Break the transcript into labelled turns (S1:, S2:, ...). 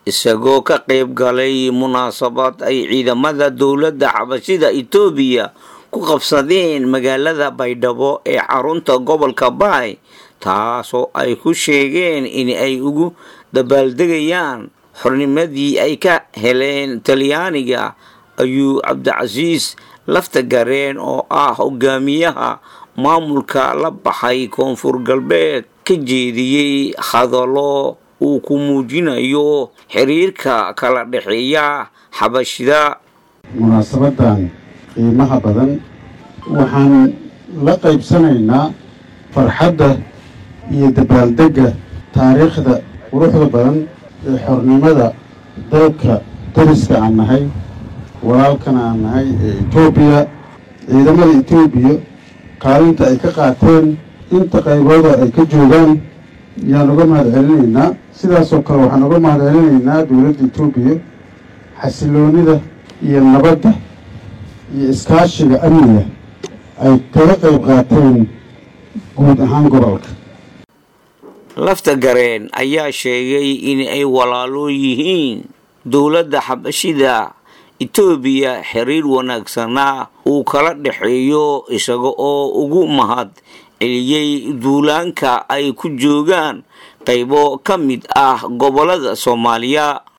S1: isagoo ka qayb galay munaasabad ay ciidamada dowladda xabashida etoobiya ku qabsadeen magaalada baydhabo ee xarunta gobolka baay taasoo ay ku sheegeen in ay ugu dabaaldegayaan xornimadii ay ka heleen talyaaniga ayuu cabdicasiis lafta gareen oo ah hogaamiyaha maamulka la baxay koonfur galbeed ka jeediyey hadallo uu ku muujinayo xiriirka kala dhexeeya xabashida
S2: munaasabadan qiimaha badan waxaan la qaybsanaynaa farxadda iyo dabaaldegga taariikhda quruxda badan ee xornimada dalka dariska aan nahay walaalkana aan nahay ee etoobiya ciidamada etoobiya kaalinta ay ka qaateen inta qaybooda ay ka joogaan yaan uga mahad celinaynaa sidaasoo kale waxaan uga mahad celinaynaa dowladda etoobiya xasiloonida iyo nabadda iyo iskaashiga amniga ay kaga qayb qaateen guud ahaan gobolka
S1: lafta gareen ayaa sheegay in ay walaalo yihiin dowladda xabashida etoobiya xiriir wanaagsana uu kala dhexeeyo isaga oo ugu mahad celiyey duulaanka ay ku joogaan qaybo ka mid ah gobolada soomaaliya